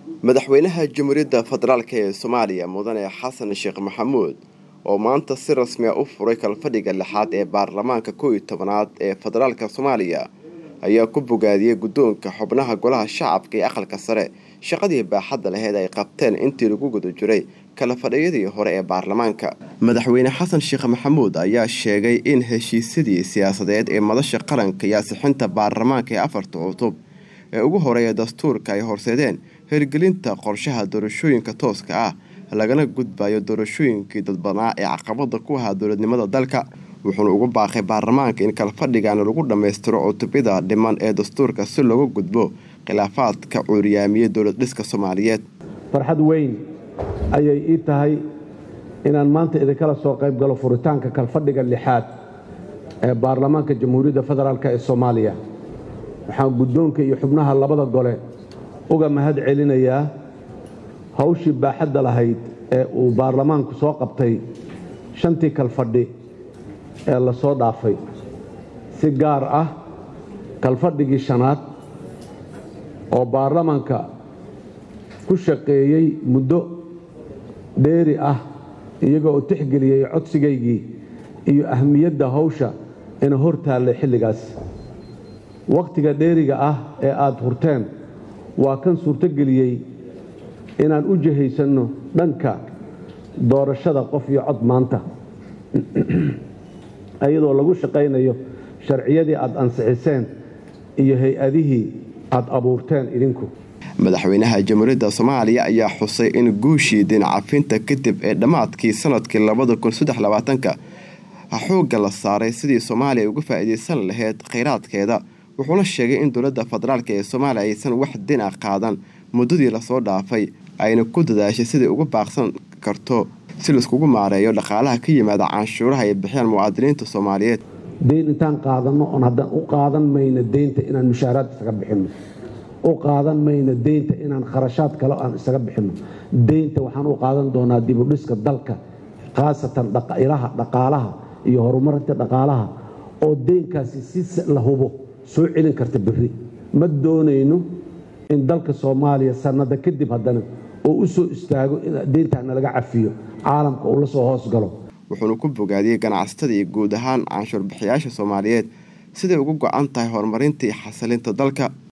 madaxweynaha jamhuuriyadda federaalk ee soomaaliya mudane xasan sheekh maxamuud oo maanta si rasmi a u furay kalfadhiga lixaad ee baarlamaanka kow iyo tobanaad ee federaalka soomaaliya ayaa ku bogaadiyey guddoonka xubnaha golaha shacabka ee aqalka sare shaqadii baaxadda laheyd ay qabteen intii lagu guda jiray kala fadhiyadii hore ee baarlamaanka madaxweyne xasan sheekh maxamuud ayaa sheegay in heshiisyadii siyaasadeed ee madasha qaranka iyo asixinta baarlamaanka ee afarta cutub ee ugu horeeya dastuurka ay horseedeen hirgelinta qorshaha doorashooyinka tooska ah lagana gudbayo doorashooyinkii dadbanaa ee caqabada ku ahaa dowladnimada dalka wuxuuna ugu baaqay baarlamaanka in kalfadhigan lagu dhammaystiro cutubyada dhiman ee dastuurka si looga gudbo khilaafaadka cuuriyaamiyey dowlad dhiska soomaaliyeed farxad weyn ayay ii tahay inaan maanta idinkala soo qayb galo furitaanka kalfadhiga lixaad ee baarlamaanka jamhuuriyadda federaalk ee soomaaliya waxaan guddoonka iyo xubnaha labada gole uga mahad celinayaa hawshii baaxadda lahayd ee uu baarlamaanku soo qabtay shantii kalfadhi ee la soo dhaafay si gaar ah kalfadhigii shanaad oo baarlamaanka ku shaqeeyey muddo dheeri ah iyaga oo tixgeliyey codsigaygii iyo ahmiyadda hawsha ina hor taallay xilligaas wakhtiga dheeriga ah ee aada hurteen waa kan suurtogeliyey inaan u jihaysanno dhanka doorashada qof iyo cod maanta iyadoo lagu shaqaynayo sharciyadii aada ansixiseen iyo hay-adihii aada abuurteen idinku madaxweynaha jamhuuriyadda soomaaliya ayaa xusay in guushii dinacafinta kadib ee dhammaadkii sanadkii labada kun saddex labaatanka xoogga la saaray sidii soomaaliya uga faa'iidaysan lahayd khayraadkeeda wuxuuna sheegay in dowladda federaalk ee soomaaliya aysan wax dina qaadan muddadii lasoo dhaafay ayna ku dadaashay sidai uga baaqsan karto si laiskugu maareeyo dhaqaalaha ka yimaada canshuuraha ay bixiyaan muwaadiniinta soomaaliyeed deyn intaan qaadanno oon haddaan u qaadan mayno deynta inaan mushaaraad isaga bixinno u qaadan mayno deynta inaan kharashaad kale aan isaga bixinno deynta waxaan u qaadan doonaa dibudhiska dalka khaasatan ilaha dhaqaalaha iyo horumarinta dhaqaalaha oo deynkaasi si la hubo soo celin karta berri ma doonayno in dalka soomaaliya sannada kadib haddana oo u soo istaago in deyntaana laga cafiyo caalamka uu la soo hoos galo wuxuuna ku bogaadiyey ganacsatada iyo guud ahaan canshuur bixiyaasha soomaaliyeed siday ugu go-an tahay horumarinta iyo xasilinta dalka